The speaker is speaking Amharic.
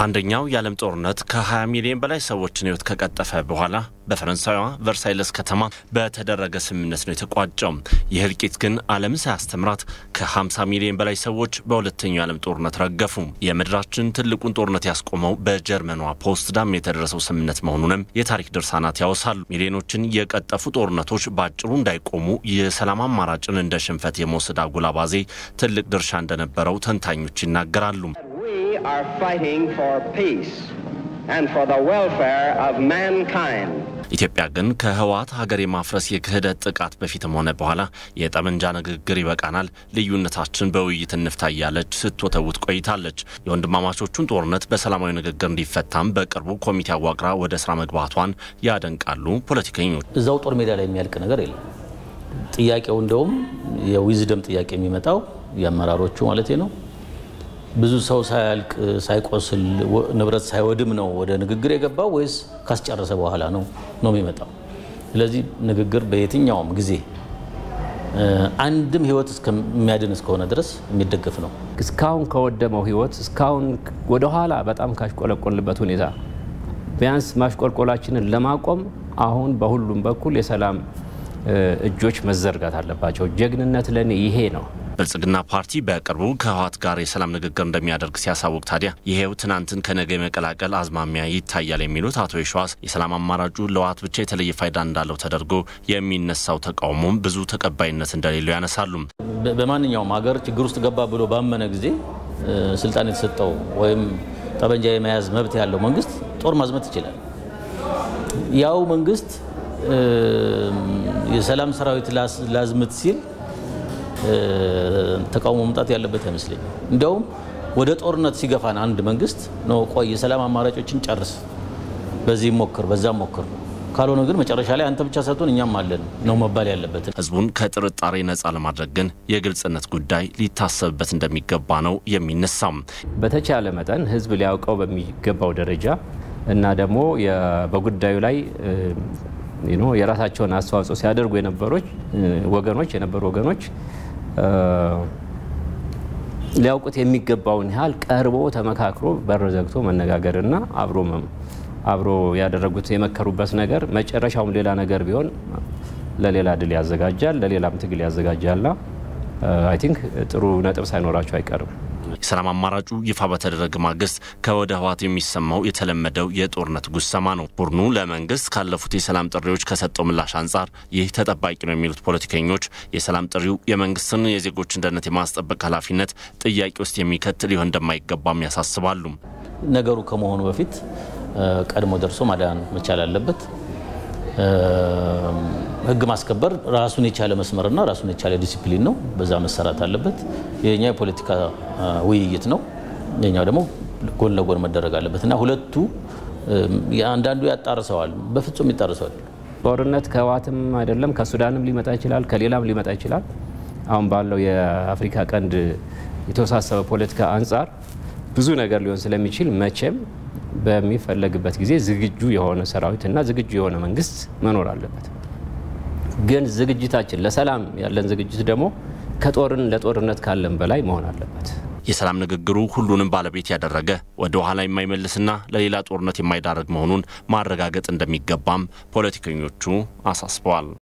አንደኛው የዓለም ጦርነት ከ20 ሚሊዮን በላይ ሰዎችን ሕይወት ከቀጠፈ በኋላ በፈረንሳይዋ ቨርሳይለስ ከተማ በተደረገ ስምምነት ነው የተቋጨው። ይህ እልቂት ግን ዓለም ሳያስተምራት ከ50 ሚሊዮን በላይ ሰዎች በሁለተኛው የዓለም ጦርነት ረገፉ። የምድራችን ትልቁን ጦርነት ያስቆመው በጀርመኗ ፖስትዳም የተደረሰው ስምምነት መሆኑንም የታሪክ ድርሳናት ያወሳሉ። ሚሊዮኖችን የቀጠፉ ጦርነቶች በአጭሩ እንዳይቆሙ የሰላም አማራጭን እንደ ሽንፈት የመውሰድ አጉል አባዜ ትልቅ ድርሻ እንደነበረው ተንታኞች ይናገራሉ። We are fighting for peace and for the welfare of mankind. ኢትዮጵያ ግን ከህወሓት ሀገር የማፍረስ የክህደት ጥቃት በፊትም ሆነ በኋላ የጠመንጃ ንግግር ይበቃናል፣ ልዩነታችን በውይይት እንፍታ እያለች ስትወተውት ቆይታለች። የወንድማማቾቹን ጦርነት በሰላማዊ ንግግር እንዲፈታም በቅርቡ ኮሚቴ አዋቅራ ወደ ስራ መግባቷን ያደንቃሉ ፖለቲከኞች። እዛው ጦር ሜዳ ላይ የሚያልቅ ነገር የለም። ጥያቄው እንደውም የዊዝደም ጥያቄ የሚመጣው የአመራሮቹ ማለት ነው ብዙ ሰው ሳያልቅ ሳይቆስል ንብረት ሳይወድም ነው ወደ ንግግር የገባው ወይስ ካስጨረሰ በኋላ ነው ነው የሚመጣው? ስለዚህ ንግግር በየትኛውም ጊዜ አንድም ህይወት እስከሚያድን እስከሆነ ድረስ የሚደገፍ ነው። እስካሁን ከወደመው ህይወት እስካሁን ወደኋላ በጣም ካሽቆለቆልበት ሁኔታ ቢያንስ ማሽቆልቆላችንን ለማቆም አሁን በሁሉም በኩል የሰላም እጆች መዘርጋት አለባቸው። ጀግንነት ለእኔ ይሄ ነው። ብልጽግና ፓርቲ በቅርቡ ከህወሓት ጋር የሰላም ንግግር እንደሚያደርግ ሲያሳውቅ ታዲያ ይሄው ትናንትን ከነገ የመቀላቀል አዝማሚያ ይታያል የሚሉት አቶ የሸዋስ የሰላም አማራጩ ለህወሓት ብቻ የተለየ ፋይዳ እንዳለው ተደርጎ የሚነሳው ተቃውሞም ብዙ ተቀባይነት እንደሌለው ያነሳሉ። በማንኛውም ሀገር ችግር ውስጥ ገባ ብሎ ባመነ ጊዜ ስልጣን የተሰጠው ወይም ጠመንጃ የመያዝ መብት ያለው መንግስት ጦር ማዝመት ይችላል። ያው መንግስት የሰላም ሰራዊት ላዝምት ሲል ተቃውሞ መምጣት ያለበት አይመስለኝም። እንዲያውም ወደ ጦርነት ሲገፋን አንድ መንግስት ነው ቆይ የሰላም አማራጮችን ጨርስ፣ በዚህ ሞክር፣ በዛ ሞክር፣ ካልሆነ ግን መጨረሻ ላይ አንተ ብቻ ሰጥቶን እኛም አለን ነው መባል ያለበት። ህዝቡን ከጥርጣሬ ነጻ ለማድረግ ግን የግልጽነት ጉዳይ ሊታሰብበት እንደሚገባ ነው የሚነሳም። በተቻለ መጠን ህዝብ ሊያውቀው በሚገባው ደረጃ እና ደግሞ በጉዳዩ ላይ የራሳቸውን አስተዋጽኦ ሲያደርጉ የነበሮች ወገኖች የነበሩ ወገኖች ሊያውቁት የሚገባውን ያህል ቀርቦ ተመካክሮ በር ዘግቶ መነጋገርና አብሮ አብሮ ያደረጉት የመከሩበት ነገር መጨረሻውም ሌላ ነገር ቢሆን ለሌላ ድል ያዘጋጃል፣ ለሌላም ትግል ያዘጋጃልና አይ ቲንክ ጥሩ ነጥብ ሳይኖራቸው አይቀርም። የሰላም አማራጩ ይፋ በተደረገ ማግስት ከወደ ህወሓት የሚሰማው የተለመደው የጦርነት ጉሰማ ነው። ቡድኑ ለመንግስት ካለፉት የሰላም ጥሪዎች ከሰጠው ምላሽ አንጻር ይህ ተጠባቂ ነው የሚሉት ፖለቲከኞች የሰላም ጥሪው የመንግስትን የዜጎችን ደህንነት የማስጠበቅ ኃላፊነት ጥያቄ ውስጥ የሚከት ሊሆን እንደማይገባም ያሳስባሉ። ነገሩ ከመሆኑ በፊት ቀድሞ ደርሶ ማዳን መቻል አለበት። ህግ ማስከበር ራሱን የቻለ መስመርና ራሱን የቻለ ዲሲፕሊን ነው። በዛ መሰራት አለበት። የኛ የፖለቲካ ውይይት ነው፣ የኛው ደግሞ ጎን ለጎን መደረግ አለበት እና ሁለቱ አንዳንዱ ያጣርሰዋል፣ በፍጹም ይጣርሰዋል። ጦርነት ከህወሓትም አይደለም ከሱዳንም ሊመጣ ይችላል፣ ከሌላም ሊመጣ ይችላል። አሁን ባለው የአፍሪካ ቀንድ የተወሳሰበ ፖለቲካ አንጻር ብዙ ነገር ሊሆን ስለሚችል መቼም በሚፈለግበት ጊዜ ዝግጁ የሆነ ሰራዊት እና ዝግጁ የሆነ መንግስት መኖር አለበት። ግን ዝግጅታችን ለሰላም ያለን ዝግጅት ደግሞ ከጦርን ለጦርነት ካለን በላይ መሆን አለበት። የሰላም ንግግሩ ሁሉንም ባለቤት ያደረገ ወደ ኋላ የማይመልስና ለሌላ ጦርነት የማይዳረግ መሆኑን ማረጋገጥ እንደሚገባም ፖለቲከኞቹ አሳስበዋል።